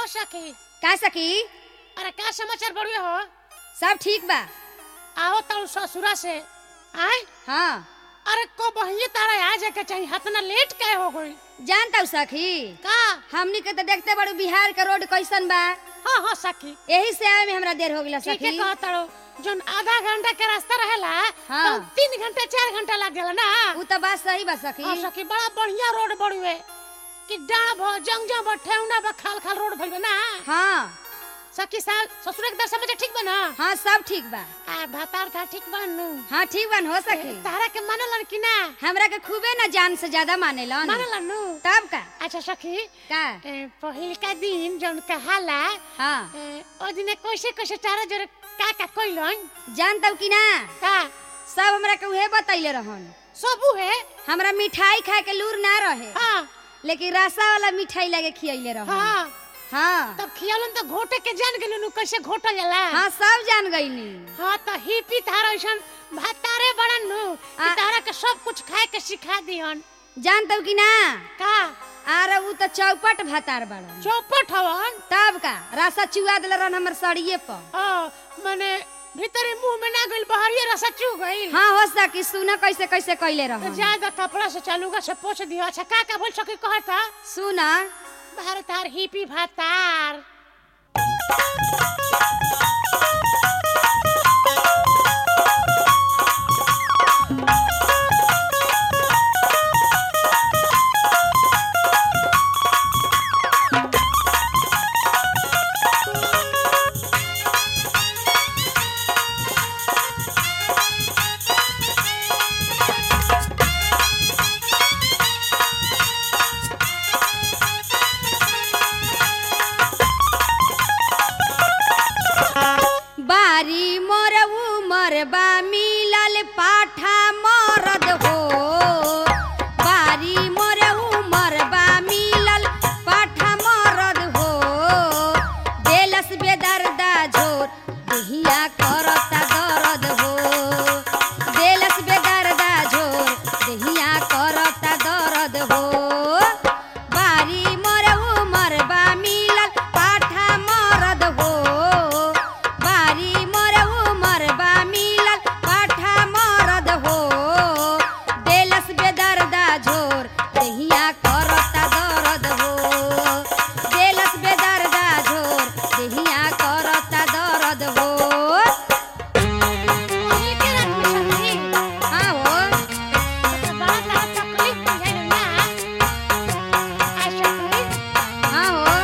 हो सखी का सखी अरे का समाचार बढ़िया हो सब ठीक बा आओ तारू ससुरा से आए हाँ अरे को बहिए तारा आ जाके चाहिए हतना लेट काहे हो गई जानता हूँ सखी का हमनी के तो देखते बड़ू बिहार का रोड कैसन बा हाँ हाँ सखी यही से आवे में हमरा देर हो गया ठीक है सखी कहा तारू जोन आधा घंटा के रास्ता रहेला हाँ। तो तीन घंटा चार घंटा लग जाला ना उ तो बात सही बा सखी हाँ सखी बड़ा बढ़िया रोड बढ़ुए कि डाँब हो जंगजा बा ठेहुना बा खाल खाल रोड भइल बा ना हाँ सखी साल ससुर के दर समझ ठीक बा ना हाँ सब ठीक बा आ भातार था ठीक बा नु हाँ ठीक बन हो सखी तारा के मानलन कि ना हमरा के खूबे ना जान से ज्यादा मानेलन मानलन नु तब का अच्छा सखी का ए, पहिल का दिन जौन कहाला हाँ ए, ओ दिने कैसे कैसे तारा जोरे का का कइलन जानता हूँ कि ना का सब हमरा के उहे बतैले रहन सबू है हमरा मिठाई खाए के लूर ना रहे हाँ लेकिन रसा वाला मिठाई लगे खियैले रहन हाँ हाँ तब खियालन तो घोटे के जान गेलु नु कैसे घोटल जाला हाँ सब जान गईनी हाँ तो ही पी तारा ऐसन भातारे बड़न नु कि आ- तारा के सब कुछ खाए के सिखा दिहन जानता हूँ कि ना का आर उ तो चौपट भातार बड़न चौपट हवन तब का रसा चुआ दिल रहन हमर सड़िए पर हाँ माने भीतरे मुंह में ना गइल बहरिए रसा चू गइल हाँ हो सकी सुना कैसे कैसे कैले तो रहन ज्यादा कपड़ा से चालूगा से पोछ दियो अच्छा का का बोल सके कहता सुना भारतार हिपी भातार बारी मोर उमर बा मिलल पाठा मरद हो बारी मोर उमर बा मिलल पाठा मरद हो देलस बेदर्दा झोर देहिया करता दर्द हो देलस बेदर्दा झोर देहिया करता दर्द हो बारी मोर उमर बा मिलल पाठा मरद हो बारी मोर उमर बा मिलल पाठा मरद हो देलस बेदर्दा झोर देहिया करता दर्द हो देलस बेदर्दा झोर देहिया करता दर्द हो ओही के रात में सखी हाँ हो तो बड़ा तारा तकलीफ बुझाइल ना आ सखी हाँ हो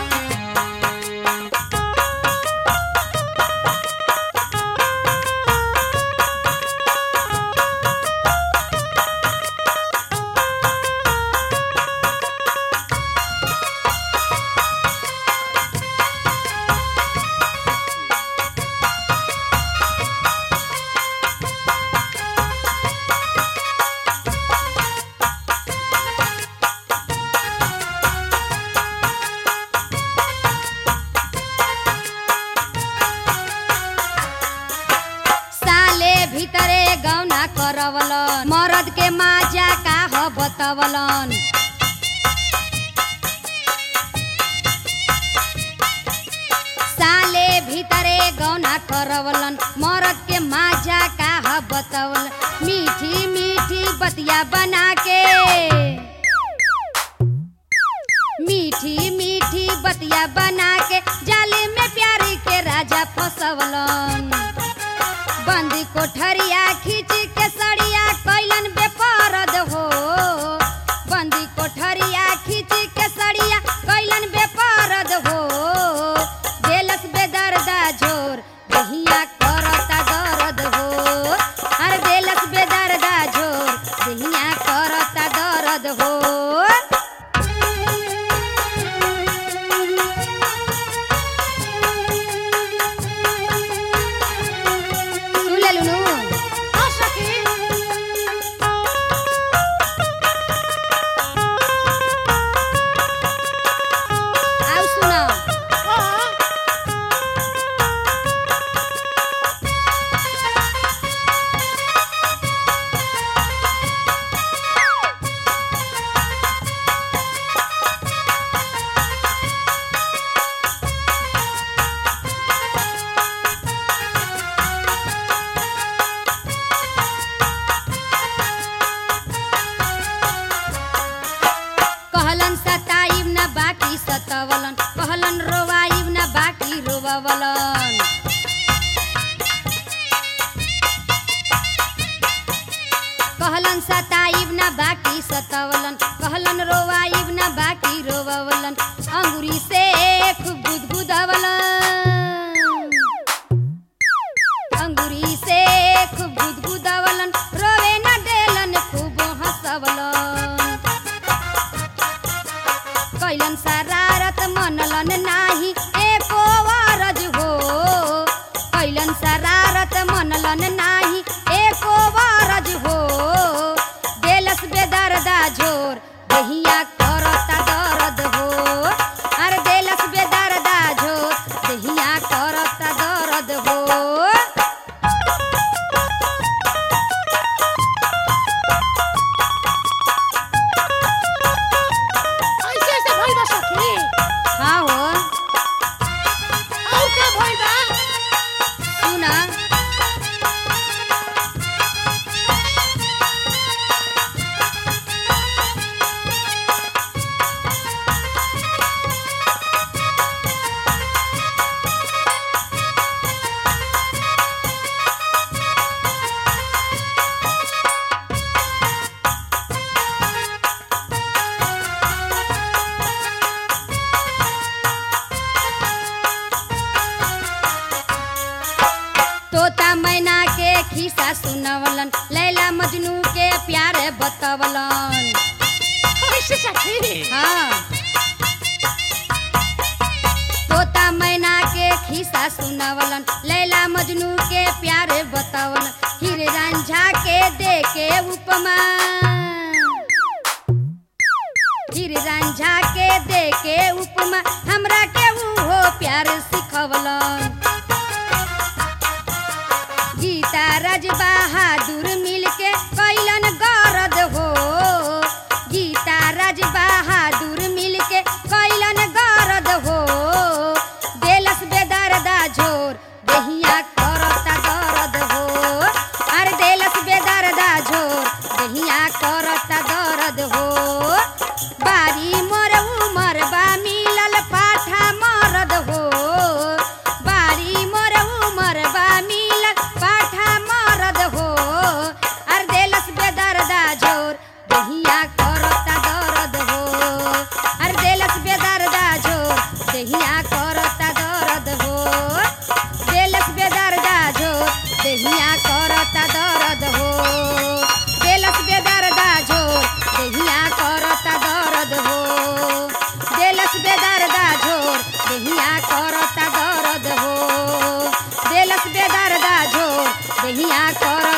साले भीतरे गौना करवलन मरद के माजा का ह बतवलन साले भीतरे गौना करवलन मरद के माजा का ह बतवलन मीठी मीठी बतिया बना के मीठी मीठी बतिया बना के जाले में प्यारी के राजा फसवलन बंदी कोठरिया खींच के सड़िया कैलन बेपरद हो बंदी कोठरिया खींच के सड़िया कैलन बेपरद हो देलस बेदर्दा झोर दहिया करता दर्द हो अरे देलस बेदर्दा झोर दहिया करता दर्द हो सुन ले लुनू हाँ सखी सतवलन कहलन रोवाइब ना बाकी रोवलन कहलन सताइब ना बाकी सतवलन कहलन रोवाइब ना बाकी रोवलन अंगुरी से खूब गुदगुदवलन अंगुरी से खूब गुदगुदवलन रोवे न देलन खूब हंसवलन कैलन शरारत मनलन नाही एको वारज हो कैलन शरारत मनलन नाही एको वारज हो देलस बेदर्दा झोर दहिया करता दर्द हो अरे देलस बेदर्दा झोर दहिया करता दर्द हो ऐसे ऐसे भइल बा सखी हाँ हो और का भइल बा सुना तोता मैना के खिस्सा सुनवलन लैला मजनू के प्यारे बतवलन ऐसे सखी हाँ तोता मैना के खिस्सा सुनवलन लैला मजनू के प्यारे बतवलन हीरे रांझा के दे के उपमा हीरे रांझा के दे के उपमा हमरा के उहो प्यार सिखवलन गीता राज बहादुर मिलके कैलन गरद हो गीता राज बहादुर मिलके कैलन गरद हो देलस बेदर्दा झोर दहिया करता दर्द हो अरे देलस बेदर्दा झोर दहिया करता दर्द हो बारी मोर उमर बा मिलल पाठा मरद हो बारी मोर उमर बा मिलल पाठा मरद हो अर देलस बेदर्दा झोर दहिया करता दर्द हो अर देलस बेदर्दा झोर दहिया करता दर्द हो देलस बेदर्दा झोर दहिया करता दर्द हो देलस बेदर्दा झोर दहिया करता दर्द हो देलस बेदर्दा झोर दहिया करता दर्द हो देलस बेदर्दा झोर दहिया करता